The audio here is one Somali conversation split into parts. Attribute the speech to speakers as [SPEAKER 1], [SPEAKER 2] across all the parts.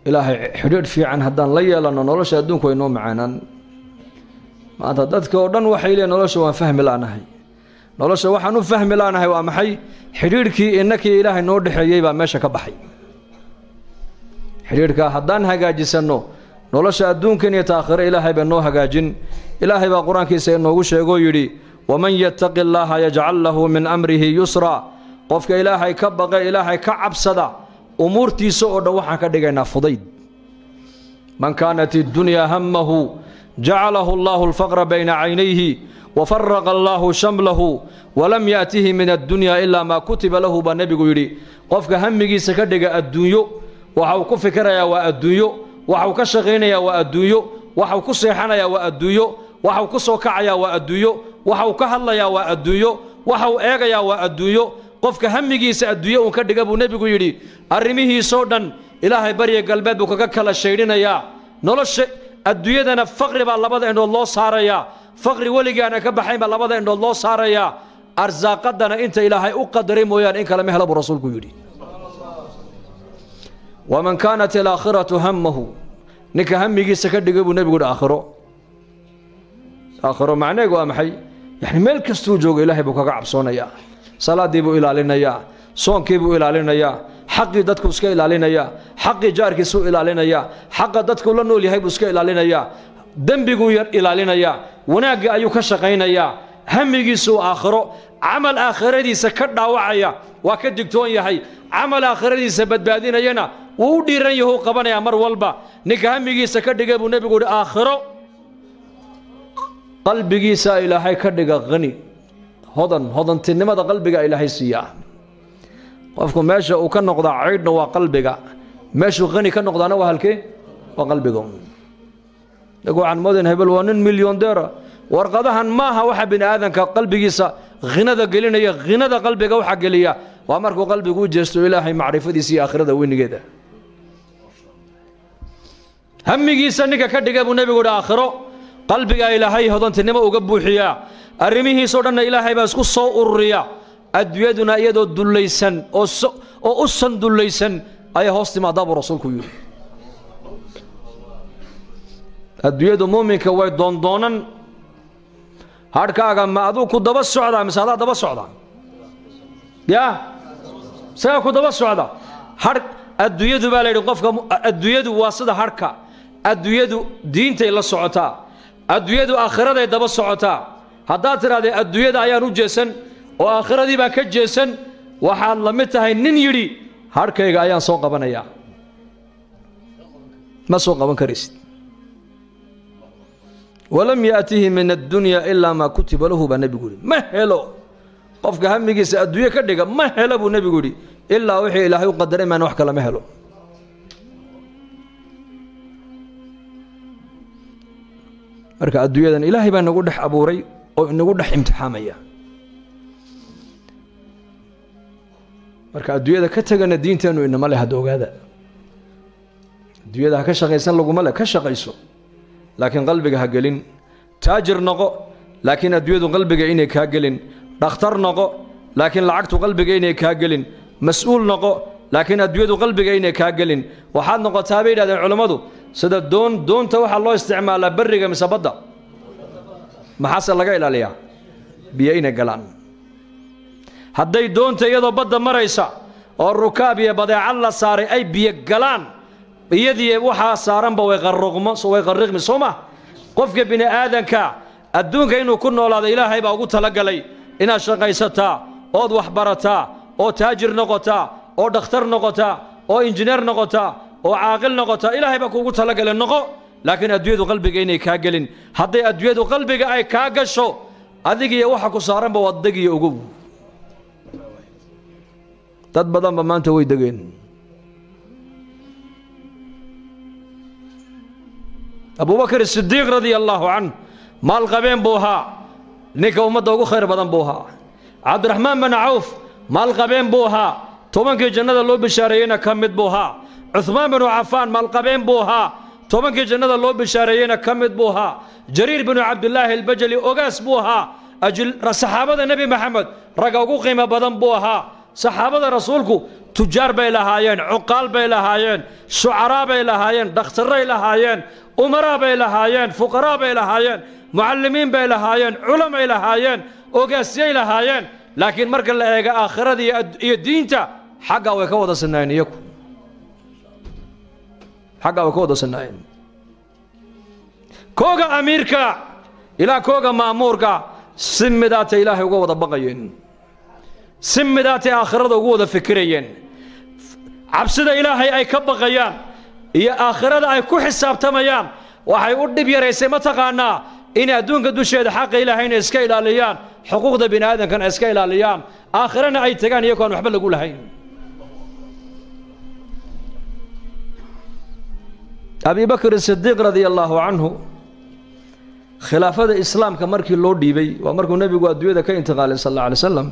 [SPEAKER 1] ilaahay xidhiidh fiican haddaan la yeelanno nolosha adduunku way noo macaanaan maanta dadka oo dhan waxay leeyiin nolosha waan fahmi la'nahay nolosha waxaan u fahmi la'nahay waa maxay xidhiidhkii innakii ilaahay noo dhexeeyey baa meesha ka baxay xidhiidhkaa haddaan hagaajisanno nolosha adduunkan iyo taakhiro ilaahay baa noo hagaajin ilaahay baa qur-aankiisa inoogu sheegoo yidhi waman yattaqi allaaha yajcal lahu min amrihi yusra qofka ilaahay ka baqe ilaahay ka cabsada umuurtiisa oo dhan waxaan ka dhigaynaa fudayd man kaanat iddunyaa hammahu jacalahu allaahu alfaqra bayna caynayhi wafaraqa allaahu shamlahu walam yaatihi min addunyaa ilaa maa kutiba lahu baa nebigu yidhi qofka hamigiisa ka dhiga adduunyo waxau ku fikirayaa waa adduunyo waxau ka shaqaynayaa waa adduunyo waxau ku seexanayaa waa adduunyo waxau ku soo kacayaa waa adduunyo waxau ka hadlayaa waa adduunyo waxau eegayaa waa adduunyo qofka hamigiisa adduunyo uun ka dhiga buu nebigu yidhi arrimihiisoo dhan ilaahay barya galbeed buu kaga kala shaydhinayaa nolosha adduunyadana faqri baa labada indhood loo saarayaa faqri weligaana ka baxayn baa labada indhood loo saarayaa arsaaqadana inta ilaahay u qadaray mooyaane in kale ma hela buu rasuulku yidhi waman kaanat alaakhiratu hammahu ninka hamigiisa ka dhigay buu nebigu yidhi aakhiro aakhiro macneegu waa maxay yani meel kastuu joogo ilaahay buu kaga cabsoonayaa salaaddii buu ilaalinayaa soonkii buu ilaalinayaa xaqii dadku iska ilaalinayaa xaqii jaarkiisuu ilaalinayaa xaqa dadku la nool yahay buu iska ilaalinayaa dembiguu yar ilaalinayaa wanaagga ayuu ka shaqaynayaa hamigiisuu aakhiro camal aakhiradiisa ka dhaawacaya waa ka digtoon yahay camal aakhiradiisa badbaadinayana wuu u dhiiran yahu qabanayaa mar walba ninka hamigiisa ka dhigay buu nebigu yidhi aakhiro qalbigiisaa ilaahay ka dhiga hani hodan hodantinimada qalbiga ilaahay siiyaa qofku meesha uu ka noqdaa caydhna waa qalbiga meeshuu hani ka noqdaana waa halkee waa qalbiga dag waxaan moodayn hebel waa nin milyondeera warqadahan maaha waxa bini aadanka qalbigiisa hinada gelinaya hinada qalbiga waxa geliya waa markuu qalbigu u jeesto ilaahay macrifadiisa iyo aakhirada weynigeeda hamigiisa ninka ka dhiga buu nebigu yidhi aakhiro qalbigaa ilaahay hodantinimo uga buuxiyaa arrimihiisoo dhanna ilaahay baa isku soo ururiya adduunyaduna iyadoo dullaysan oo u san dullaysan ayay hoos timaadaa buu rasuulku yidhi adduunyadu muuminka way doondoonan hadhkaaga ma aduu ku daba socdaa mise adaa daba socda ya isagaa ku daba socda hadh adduunyadu baa la yidhi qofka adduunyadu waa sida hadhka adduunyadu diintay la socotaa adduunyadu aakhiraday daba socotaa haddaad tidhahdee adduunyada ayaan u jeesan oo aakhiradii baan ka jeesan waxaad la mid tahay nin yidhi hadhkayga ayaan soo qabanayaa ma soo qaban karaysid walam yaatihi min addunya ilaa maa kutiba lahu baa nebigu yidhi ma helo qofka hamigiisa adduunye ka dhiga ma helo buu nebigu yidhi ilaa wixii ilaahay u qadaray maan wax kale ma helo marka adduunyadan ilaahay baa nagu dhex abuuray oo inagu dhex imtixaamaya marka adduunyada ka tegana diinteennu inama leh hadda ogaada adduunyada ha ka shaqaysan laguma leh ka shaqayso laakiin qalbiga ha gelin taajir noqo laakiin adduunyadu qalbiga inay kaa gelin dhakhtar noqo laakiin lacagtu qalbiga inay kaa gelin mas-uul noqo laakiin adduunyadu qalbiga inay kaa gelin waxaad noqotaa bay yidhahdeen culammadu sida doon doonta waxaa loo isticmaalaa berriga mise badda maxaase laga ilaaliyaa biyo inay galaan hadday doonta iyadoo badda maraysa oo rukaab iyo badeecad la saaray ay biyo galaan iyadii waxaa saaranba way qarruqmo way qarriqmi soo ma qofka bini aadanka adduunka inuu ku noolaado ilaahay baa ugu talagalay inaad shaqaysataa ood wax barataa oo taajir noqotaa oo dhakhtar noqotaa oo injineer noqotaa oo caaqil noqotaa ilaahay baa kuugu talagalay noqo laakiin adduunyadu qalbiga inay kaa gelin hadday adduunyadu qalbiga ay kaa gasho adigiyo waxa ku saaranba waad degiyo ogow dad badanba maanta way degeen abubakr sidiiq radia allaahu canh maal qabeen buu ahaa ninka ummadda ugu khayr badan buu ahaa cabdiraxmaan bin cawf maal qabeen buu ahaa tobankii jannada loo bishaareeyeyna ka mid buu ahaa cuhmaan binu cafaan maalqabeen buu ahaa tobankii jannada loo bishaareeyeyna ka mid buu ahaa jariir binu cabdilaahi albajali ogaas buu ahaa saxaabada nebi maxamed ragga ugu qiimo badan buu ahaa saxaabada rasuulku tujaar bay lahaayeen cuqaal bay lahaayeen shucaraa bay lahaayeen dhakhtarray lahaayeen umaraa bay lahaayeen fuqaraa bay lahaayeen mucallimiin bay lahaayeen culamay lahaayeen ogaasyay lahaayeen laakiin marka la eega aakhirada iyo diinta xaggaa way ka wada sinaayeen iyagu xaggaa way ka wada sinaayeen kooga amiirka ilaa kooga ma'muurka si midaatay ilaahay uga wada baqayeen si midaatay aakhirada ugu wada fikirayeen cabsida ilaahay ay ka baqayaan iyo aakhirada ay ku xisaabtamayaan waxay u dhib yaraysay ma taqaanaa inay adduunka dusheeda xaqa ilaahayna iska ilaaliyaan xuquuqda bini aadamkana iska ilaaliyaan aakhirana ay tagaan iyagoo aan waxba lagu lahayn abi bakr sidiiq radia allaahu canhu khilaafada islaamka markii loo dhiibay waa markuu nebigu adduunyada ka intiqaalay sal alla alay slam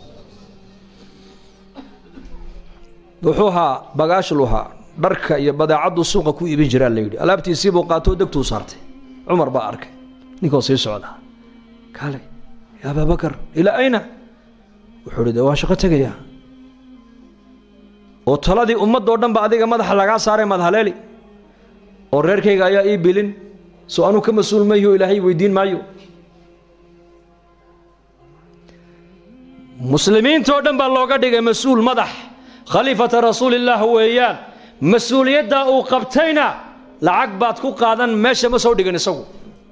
[SPEAKER 1] wuxuu ahaa bagaashlu ahaa dharka iyo badeecaddu suuqa ku iibin jiraa la yidhi alaabtiisiibuu qaatoo degtuu saartay cumar baa arkay ninkoo sii socdaa kaale ya abaa bakar ilaa ayna wuxuu hi de waan shaqo tegayaa oo taladii ummaddoo dhan ba adiga madaxa lagaa saaray madhaleeli oo reerkayga ayaa ii bilin soo anuu ka mas-uul mayho ilaahay weydiin maayo muslimiintoo dhan baa looga dhigay mas-uul madax khaliifata rasuulillaah weeyaan mas-uuliyaddaa uu qabtayna lacag baad ku qaadan meesha ma soo dhigan isagu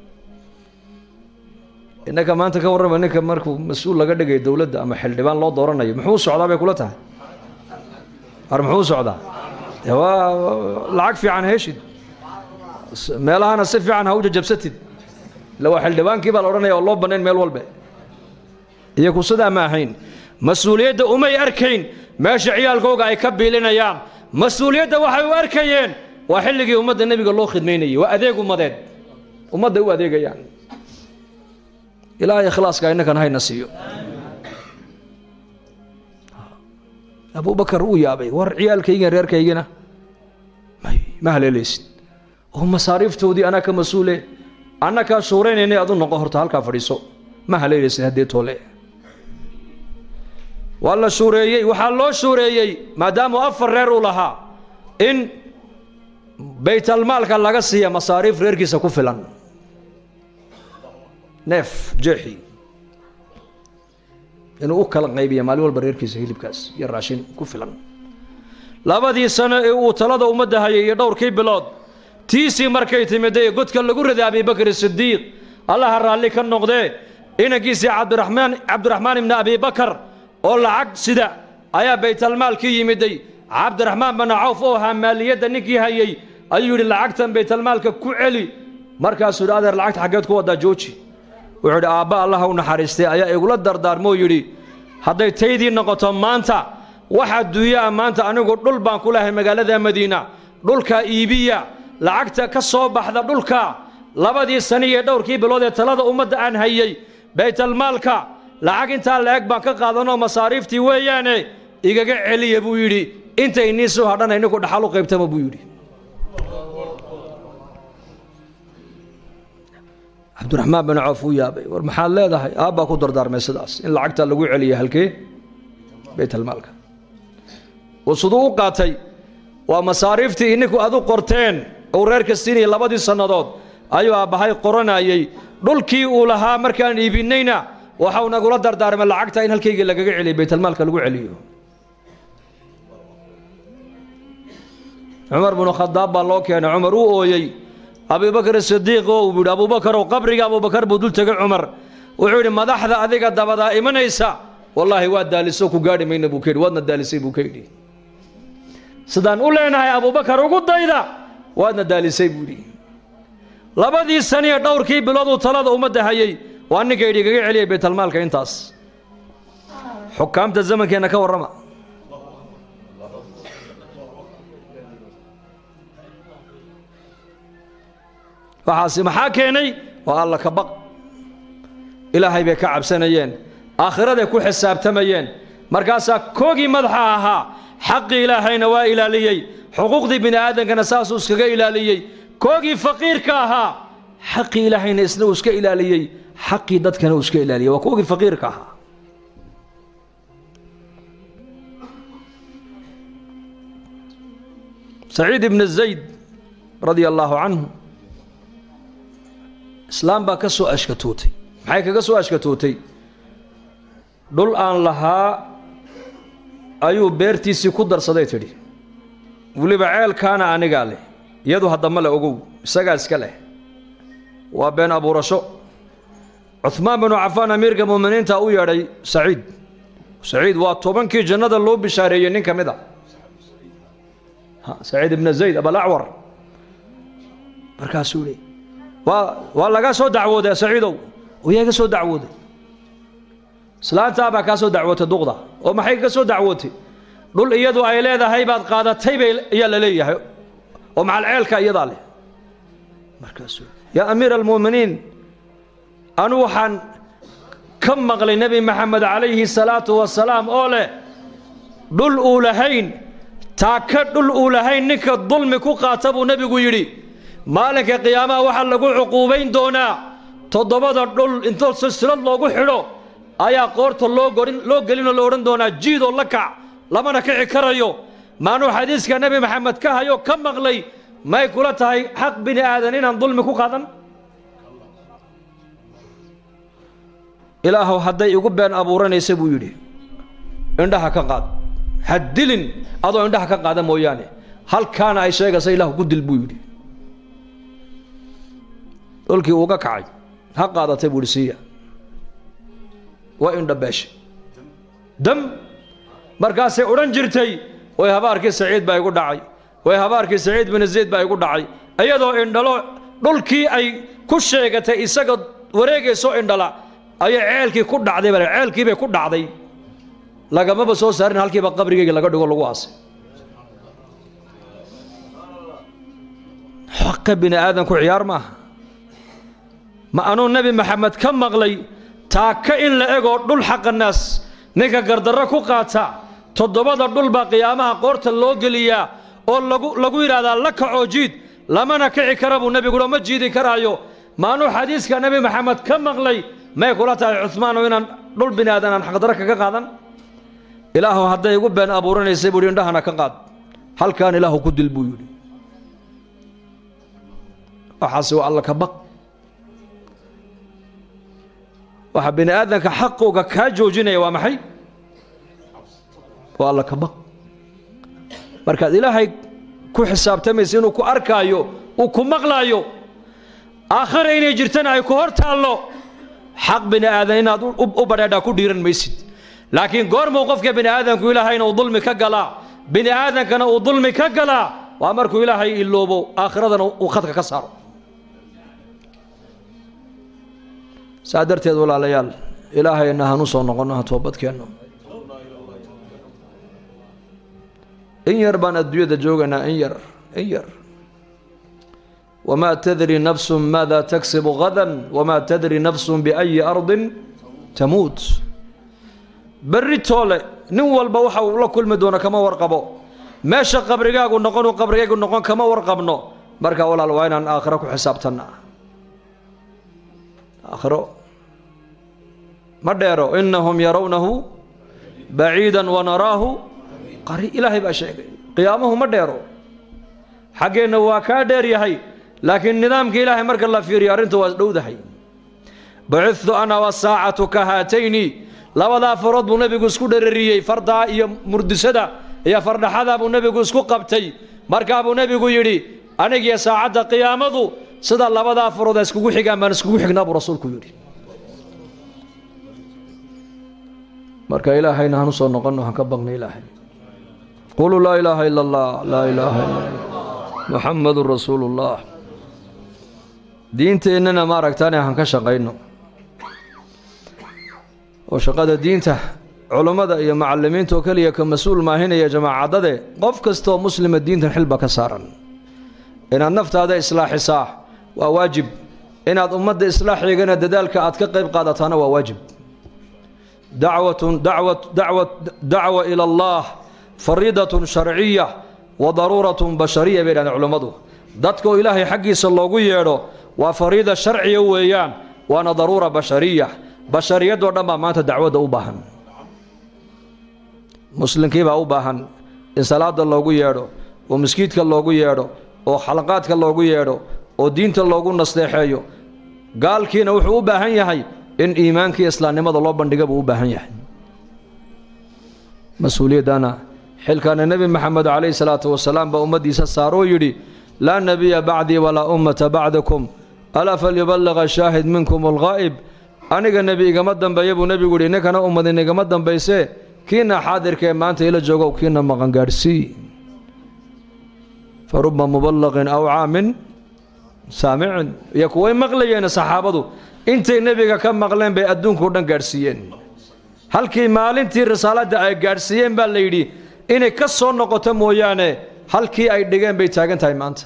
[SPEAKER 1] innaka maanta ka warrama ninka markuu mas-uul laga dhigay dowladda ama xildhibaan loo dooranayo muxuu socdaa bay kula tahay ar muxuu socdaa de waa lacag fiican heshid meelahana si fiican ha u jajabsatid illa waa xildhibaankii baa la odhanaya oo loo bannayn meel walbe iyaku sidaa ma ahayn mas-uuliyadda umay arkayn meesha ciyaalkooga ay ka biilinayaan mas-uuliyadda waxay u arkayeen waa xilligii ummadda nebiga loo khidmaynayay waa adeeg ummadeed ummadday u adeegayaan ilaahay ikhlaaska innakan hayna siiyo abubakar uu yaabay war ciyaalkaygiin reerkaygina ma haleelaysid oo masaariiftoodii anaa ka mas-uule anna kaa shuuraynayna adu noqo horta halkaa fadhiiso ma haleelaysid haddee toole waa la shuureeyey waxaa loo shuureeyey maadaamuu afar reer uu lahaa in baytalmaalka laga siiya masaariif reerkiisa ku filan neef jeexi inuu u kala qaybiya maalin walba reerkiisa hilibkaas iyo raashin ku filan labadii sano ee uu talada ummadda hayay iyo dhowrkii bilood tiisii markay timiday godka lagu riday abibakr sidiiq allaha raalli ka noqdee inankiisii cabdiraxmaan cabdiraxmaan ibni abibakar oo lacag sida ayaa baytalmaalkii yimiday cabdiraxmaan bana cawf oo ahaa maaliyadda ninkii hayey ayuu yidhi lacagtan baytalmaalka ku celi markaasuu yidhi adeer lacagta xaggeed ku waddaa jooji wuxuu yidhi aabba allaha u naxariistay ayaa igula dardaarmoo yidhi hadday taydii noqoto maanta wax adduunyaa maanta anigu dhul baan ku lahay magaalada madiina dhulkaa iibiya lacagta ka soo baxda dhulka labadii sani iyo dhowrkii bilood ee talada ummadda aan hayey baytalmaalka lacag intaa la-eg baan ka qaadanoo masaariiftii weeyaane igaga celiya buu yidhi intay nii soo hadhana ininku dhaxal u qaybtama buu yidhi cabdiraxmaan bin cawf uu yaabay war maxaad leedahay aabbaa ku dardaarmay sidaas in lacagta lagu celiya halkee baytalmaalka oo siduu u qaatay waa masaariiftii ininku adu qorteen uu reerka siinayay labadii sannadood ayuu aabbahay qoranayey dhulkii uu lahaa markaan iibinayna waxau nagula dardaarmay lacagta in halkaygii lagaga celiyo baytalmaalka lagu celiyo cumar binu khadaab baa loo keenay cumar uu ooyey abubakr sidiiq oo uu yidhi abubakarow qabriga abubakar buu dul tegay cumar wuxuu yidhi madaxda adiga dabadaa imanaysa wallaahi waa daaliso ku gaadhi mayna buu ka yidhi waadna daalisay buu ka yidhi sidaan u leenahay abubakar ugu dayda waadna daalisay buu yidhi labadii saniyo dhowrkii bilood uu talada ummadda hayey waa ninka yidhi igaga celiyay baytalmaalka intaas xukaamta zamankeenna ka warrama waxaasi maxaa keenay waa alla ka baq ilaahay bay ka cabsanayeen aakhiraday ku xisaabtamayeen markaasaa koogii madaxa ahaa xaqii ilaahayna waa ilaaliyey xuquuqdii bini aadamkana saasuu iskaga ilaaliyey koogii faqiirka ahaa xaqii ilaahayna isna uu iska ilaaliyey xaqii dadkana uu iska ilaaliyey waa koogii faqiirka ahaa saciid ibna zayd radia allaahu canhu islaam baa ka soo ashkatootay maxay kaga soo ashkatootay dhul aan lahaa ayuu beertiisii ku darsaday tidhi weliba ceelkaana anigaa leh iyadu haddama le ogow isagaa iska leh waa been abuurasho cuhmaan binu cafaan amiirka mu'miniinta u yeedhay saciid saciid waa tobankii jannada loo bishaareeyey nin ka mid a saciid ibna zayd abalacwar markaasuu hi waa waa laga soo dacwooday saciidow yaa ga soo dacwooday islaantaabaa kaa soo dacwootay duqda oo maxay ka soo dacwootay dhul iyadu ay leedahay baad qaadatay bay ayaa la leeyahay oo macal ceelka iyadaa leh markaasuu yaa amiira almu'miniin anu waxaan ka maqlay nebi maxamed calayhi salaatu wasalaam oo leh dhul uu lahayn taaka dhul uu lahayn ninka dulmi ku qaata buu nebigu yidhi maalinka qiyaamaha waxaa lagu cuquubayn doonaa toddobada dhul intoo silsilad loogu xidho ayaa qoorta loo gorin loo gelinoo la odhan doonaa jiidoo la kac lamana kici karayo maanuu xadiiska nebi maxamed ka hayo ka maqlay may kula tahay xaq bini aadan inaan dulmi ku qaadan ilaahow hadday igu been abuuranaysa buu yidhi indhaha ka qaad ha dilin adoo indhaha ka qaada mooyaane halkaana ay sheegaysa ilaahu ku dil buu yidhi dhulkii uuga kacay ha qaadatay buu yidhi siiya waa indhabeeshe dam markaasay odhan jirtay way habaarkii saciid baa igu dhacay way habaarkii saciid bin zayd baa igu dhacay iyadoo indhalo dhulkii ay ku sheegatay isaga wareegaysoo indhala ayay ceelkii ku dhacday bale ceelkiibay ku dhacday lagamaba soo saarin halkiiba qabrigeyga laga dhigo lagu aasay xaqa bini aadanku ciyaar maaha ma anuu nebi maxamed ka maqlay taaka in la egoo dhul xaqa naas ninka gardarro ku qaata toddobada dhul baa qiyaamaha qoorta loo geliyaa oo lagu lagu yidhaahdaa la kacoo jiid lamana kici kara buu nebiguha ma jiidi karaayo maanuu xadiiska nebi maxamed ka maqlay may kula tahay cumaano inaan dhul bini aadan aan xaqdarro kaga qaadan ilaahu hadday igu been abuuranaysay buu yidhi indhahana ka qaad halkaan ilaahu ku dil buu yidhi waxaase waa alla ka baq waxa bini aadanka xaqooga kaa joojinaya waa maxay waa alla ka baq markaad ilaahay ku xisaabtamaysa inuu ku arkaayo uu ku maqlaayo aakhara inay jirtana ay ku hor taallo xaq bini aadan inaad u badheedhaa ku dhiiran maysid laakiin goormuu qofka bini aadanku ilaahayna uu dulmi ka galaa bini aadankana uu dulmi ka galaa waa markuu ilaahay iloobo aakhiradana uu khadka ka saaro saa darteed walaalayaal ilaahayna hanu soo noqonno ha toobadkeenno in yar baan adduunyada joogaynaa in yar in yar wamaa tadri nafsu maada tagsibu gadan wamaa tadri nafsu biayi ardin tamuut berri toole nin walba waxa uu la kulmi doono kama warqabo meesha qabrigaagu noqonu qabrigaygu noqon kama warqabno marka walaal waa inaan aakhiro ku xisaabtanna aakhiro ma dheero inahum yarawnahu baciida wanaraahu qari ilaahay baa sheegay qiyaamuhu ma dheero xaggeenna waa kaa dheer yahay laakiin nidaamka ilaahay marka la fiiriyo arrintu waa dhowdahay bacidtu ana wasaacatu ka haatayni labadaa farood buu nebigu isku dherariyey fardaa iyo murdisada iyo fardhaxadaa buu nebigu isku qabtay markaa buu nebigu yidhi anigiyo saacadda qiyaamadu sida labadaa farood a iskugu xigaan baan iskugu xignaa buu rasuulku yidhi marka ilaahayna hanu soo noqonno han ka baqna ilaahay quluu laa ilaaha ila allah laa ilaaha ila allah muxamadun rasuulu ullah diinteennana ma aragtaane han ka shaqayno oo shaqada diinta culummada iyo macalimiinta oo keliya ka mas-uul maahinaya jamaacaddade qof kastaoo muslima diintan xilba ka saaran inaad naftaada islaaxisaa waa waajib inaad ummadda islaaxeegana dadaalka aad ka qayb qaadataana waa waajib dacwatun dacwa dacwa dacwa ila allah fariidatun sharciya wa daruuratun bashariya bay dhahdeen culummadu dadka oo ilaahay xaggiisa loogu yeedho waa fariida sharciya weeyaan waana daruura bashariya bashariyadoo dhan baa maanta dacwadda u baahan muslimkiibaa u baahan in salaada loogu yeedho oo maskiidka loogu yeedho oo xalaqaadka loogu yeedho oo diinta loogu nasteexeeyo gaalkiina wuxuu u baahan yahay in iimaankii islaamnimada loo bandhiga buu u baahan yahay mas-uuliyaddana xilkaana nebi maxamed calayhi salaatu wasalaam baa ummaddiisa saaroo yidhi laa nebiya bacdii walaa ummata bacdakum alaa falyubaliqa shaahid minkum alghaa'ib aniga nebi igama dambeeya buu nebigu yidhi ninkana ummadin igama dambaysee kiina xaadirkaee maanta ila joogow kiina maqan gaadhsii fa ruba muballaqin aw caamin saamicin iyo kuway maqlayeen saxaabadu intay nebiga ka maqleen bay adduunka o dhan gaadhsiiyeen halkii maalintii risaaladda ay gaadhsiiyeen baa la yidhi inay ka soo noqoto mooyaane halkii ay dhigeen bay taagan tahay maanta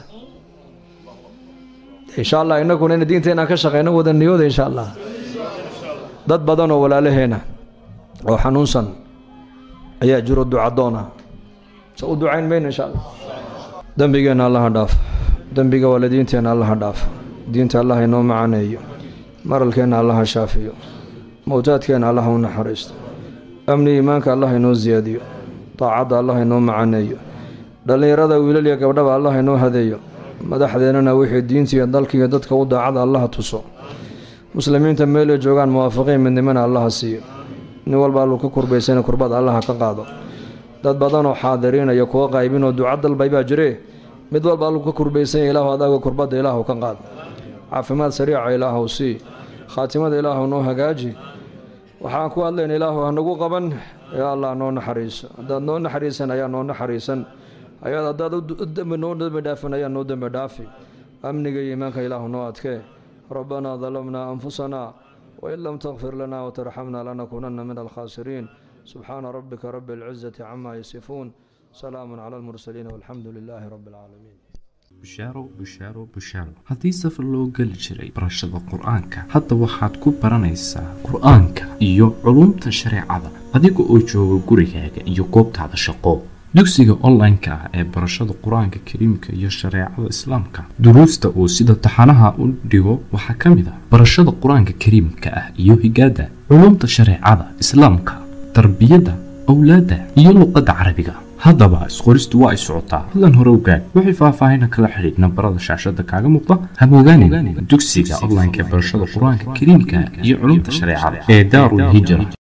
[SPEAKER 1] insha allah innaguna ina diinta inaan ka shaqayno wada niyooda insha allah dad badan oo walaalaheena oo xanuunsan ayaa jiro ducadoona se u ducayn mayno insha allah dembigeenna allaha dhaaf dembiga waalidiinteenna allaha dhaaf diinta allah inoo macaneeyo maralkeenna allaha shaafiyo mowtaadkeenna allaha u naxariisto amni iimaanka allah inoo siyaadiyo daacadda allah inoo macaneeyo dhallinyarada wiilal iyo gabdhaba allah inoo hadeeyo madaxdeennana wixii diintiiyo dalkiiyo dadka u daacada allaha tuso muslimiinta meelay joogaan muwaafiqiin midnimana allaha siiyo nin walba alluu ka kurbaysana kurbada allaha ka qaado dad badanoo xaadiriinaya kuwa qaybinoo duca dalbay baa jiree mid walba alluu ka kurbaysanya ilaahu adaaga kurbadda ilaahu ka qaad caafimaad sariica ilaahu sii khaatimada ilaahu noo hagaaji waxaan ku hadlayna ilaahu hanagu qaban yaa allah noo naxariiso haddaad noo naxariisan ayaa noo naxariisan ayaad haddaad udembi noo dembi dhaafin ayaa noo dembi dhaafi amniga iyo iimaanka ilaahu noo adkee rabbanaa dalamnaa anfusanaa wain lam takfir lana watarxamna lanakuunanna min alkhaasiriin subxaana rabbika rabi alcizati cama yasifuun salaamu cala almursaliin walxamdu lilaahi rabbi alcaalamiin
[SPEAKER 2] bushaaro bushaaro bushaaro haddii safar loo geli jiray barashada qur-aanka hadda waxaad ku baranaysaa qur-aanka iyo culumta shareecada adiga oo jooga gurigaaga iyo goobtaada shaqo dugsiga online-ka ah ee barashada qur-aanka kariimka iyo shareecada islaamka duruusta uu sida taxanaha u dhigo waxaa ka mid ah barashada qur-aanka kariimka ah iyo higaada culumta shareecada islaamka tarbiyadda owlaadda iyo luqadda carabiga haddaba isqoristu waa ay socotaa hadlan hore ogaad wixii faahfaahina kala xidhiidh nambarada shaashada kaaga muuqda hamogaanin dugsiga online-ka ee barashada qur-aanka kariimka iyo culumta shareecada ee daarul hijra